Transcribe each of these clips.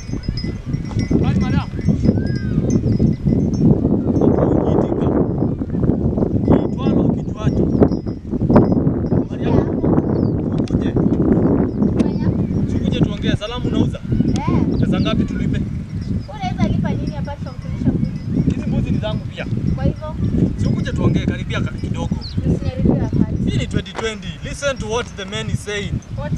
Habari madam. Ukiitika. Kiitwalo kichwacho. Habari yako? Ukuje. Sikuje tuongee. Salamu unauza? Pesa ngapi tulipe? Hizi mbuzi ni zangu pia. Sikuje tuongee karibia ka- kidogo. Hii ni 2020. Listen to what the man is saying.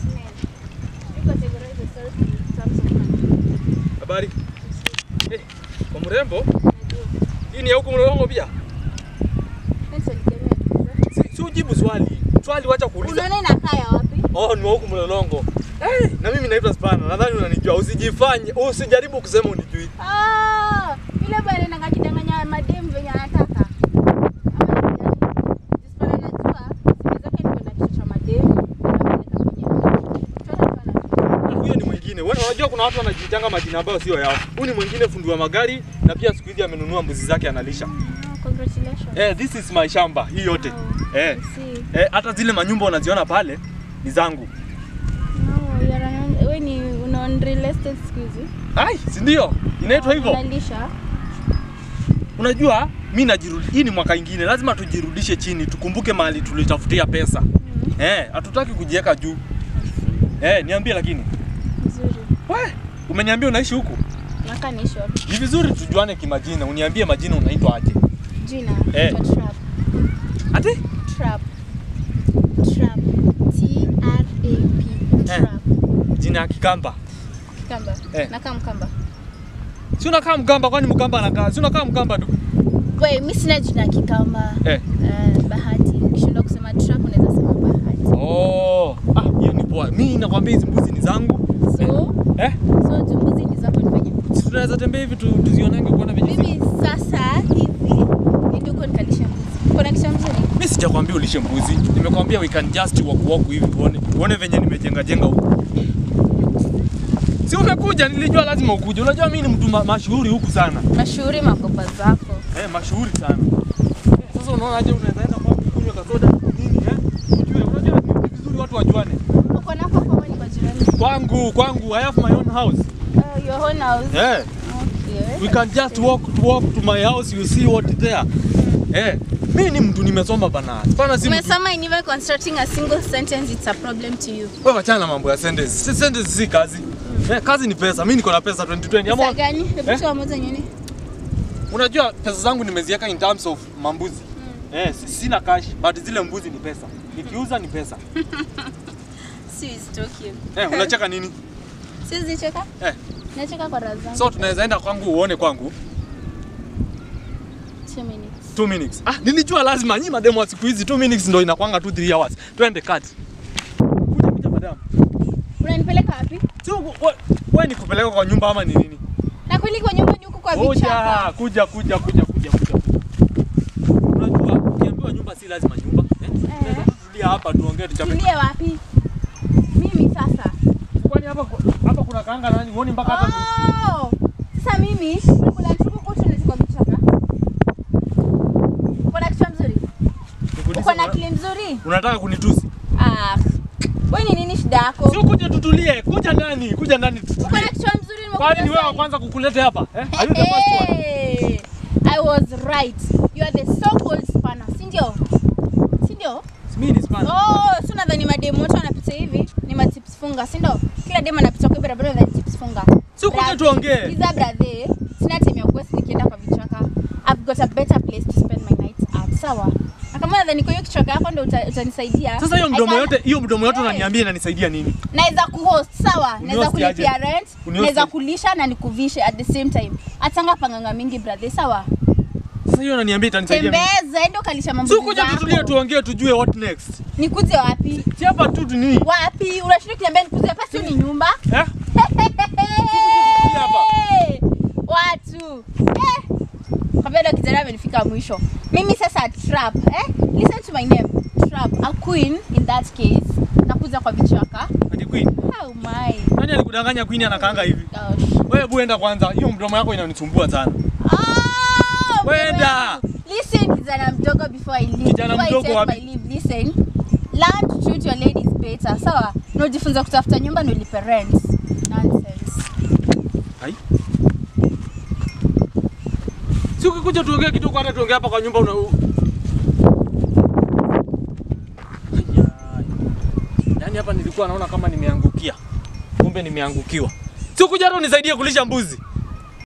Habari. Eh, kwa mrembo, hii ni ya huku Mlolongo pia? Si, si ujibu swali. Swali wacha kuuliza. Unaona inakaa ya wapi? Oh, ni wa huku Mlolongo. Hey, na mimi naitwa Spana. Nadhani unanijua. Usijifanye, usijaribu kusema unijui. Ah, yule bwana ananga kidanganya madem venye anataka. Ama ni gani? Jispana anajua siku zake ni kwenda kichwa cha madem na anapeleka kwenye. Chochote tu anajua. Na huyo ni mwingine. Wewe unajua kuna watu wanajitanga majina ambayo sio yao. Huyu ni mwingine fundi wa magari na pia siku hizi amenunua mbuzi zake analisha. Ah, Congratulations. Eh, this is my shamba hii yote. Oh, Eh. I see. Eh, hata zile manyumba unaziona pale ni zangu. No, you are an- wewe ni una on real estate siku hizi. Ai, si ndio? Inaitwa hivyo. Unalisha. Unajua mi najirudi, hii ni mwaka ingine, lazima tujirudishe chini, tukumbuke mahali tulitafutia pesa. Mm, Eh, hatutaki kujiweka juu. I see. Eh, niambie lakini. Nzuri. We, umeniambia unaishi huku? Naka ni short. Ni vizuri tujuane kimajina. Uniambie majina unaitwa aje? Jina. Eh. kwa Trap. Ati? Trap. Trap. T R A P. Trap. Jina ya Kikamba. Kikamba. Eh. Nakaa Mkamba. Si unakaa Mkamba kwani Mkamba anakaa? Si unakaa Mkamba tu. Wewe mimi sina jina ya Kikamba. Eh. Eh, bahati. Ukishindwa kusema trap unaweza sema bahati. Oh, ah, hiyo ni poa. Mimi nakwambia hizi mbuzi ni zangu. So, Eh? so jumbuzi ni zako nifanye. Si tunaweza tembea hivi tu, tuzionange kuona venye ziko. Mimi sasa hivi niende huko nikalishe mbuzi. Kuna kisha mzuri? Mimi sijakwambia ulishe mbuzi. Nimekwambia we can just walk walk hivi tuone. Tuone venye nimejenga jenga huku. Si umekuja, nilijua lazima ukuje. Unajua mimi ni mtu ma mashuhuri huku sana. Mashuhuri makopa zako. Eh, mashuhuri sana. Eh, sasa unaona aje unaweza enda kwa kunywa kasoda nini eh? Ujue, unajua ni vizuri watu wajuane. Uko nako kwa wewe ni kwa jirani. Kwangu, kwangu I have my own house. Uh, your own house. Eh, Okay. we can just walk walk to my house you see what is there. Eh, mimi ni mtu nimesoma bana. Bana si mtu. Umesema in even constructing a single sentence it's a problem to you. Wewe wachana na mambo ya sentence. Si sentence si kazi. Eh, kazi ni pesa. Mimi niko na pesa 2020. Pesa Ama gani? Hebu Eh? toa moja nyoni. unajua pesa zangu nimeziweka in terms of mambuzi. Eh, si- sina cash but zile mbuzi ni pesa. Nikiuza ni pesa. Si stoki. Eh, unacheka nini? Siwezi cheka? Eh. Nacheka kwa raha zangu. So tunaweza enda kwangu uone kwangu Two minutes. 2 minutes. Ah, nilijua lazima nyinyi mademo wa siku hizi 2 minutes ndio inakwanga tu 3 hours. Twende kati. Kuja kuja madam. Unanipeleka wapi? Si wewe we, nikupeleka kwa nyumba ama ni nini? Na kweli kwa nyumba ni huko kwa Kuja, vichaka. kuja kuja kuja kuja kuja. Unajua ukiambiwa nyumba si lazima nyumba. Eh? Tunaweza tu tulia hapa tuongee tuchape. Tulie wapi? Mimi sasa. Kwani hapa hapa kuna kaanga nani? Uone mpaka hapa. Oh! Sasa mimi kula tuko kutu na kwa vichaka. Uko na kichwa mzuri? Nikuulize, Uko na una- akili mzuri? Unataka kunitusi? Ah. Wewe ni nini shida yako? Sio kuja tutulie, kuja ndani, kuja ndani Uko na tutulie. kichwa mzuri Kwani ni wewe wa nimekuja. kwanza kukuleta hapa? Eh? Are you the first one? Hey, I was right. You are the so-called spanner, si ndio? Si ndio? Mimi ni Spanish. Oh, si unadhani mademu wote wanapita hivi ni matips funga, si ndio? Kila demu anapita kwa barabara na tips funga. Si kuja Brother, tuongee. Kiza brother, sina time ya kuwasi nikienda kwa vichaka. I've got a better place to spend my night at. Sawa. Na kama unadhani kwa hiyo kichaka yako ndio uta- utanisaidia. Sasa hiyo I mdomo can- yote, hiyo mdomo yote Hey. unaniambia inanisaidia nini? naweza kuhost sawa, naweza Unihost aje? kulipia rent, Unihost naweza aje? kulisha na nikuvishe at the same time. Atanga panganga mingi brother, sawa? Sasa hiyo unaniambia itanisaidia nini? Tembeza, enda ukalisha mambo Si kuja tutulie tuongee tujue what next. Nikuje wapi? Si hapa tu tu nini? Wapi? Unashindwa kuniambia nikuje hapa si ni nyumba? Eh? hapa. Hey, Watu. Eh. Kabla ndo kijana amenifika mwisho. Mimi sasa trap, eh? Listen to my name. Trap, a queen in that case. Nakuja kwa vichaka. Ati Queen. Oh my Nani alikudanganya Queen anakaanga hivi? gosh. Wewe hebu enda kwanza. Hiyo mdomo yako inanisumbua sana. Ah, Wenda. mdogo yangu. Listen kijana mdogo before I leave. Kijana Before I mdogo take wapi? my leave, listen. Learn to treat your ladies better. Sawa? Na ujifunze kutafuta nyumba na ulipe rent. Nonsense. Hai. Si ukikuja tuongee kidogo hata tuongee hapa kwa nyumba una Ayai. Yaani hapa nilikuwa naona kama nimeangukia. Kumbe nimeangukiwa. Si ukuja hata unisaidie kulisha mbuzi.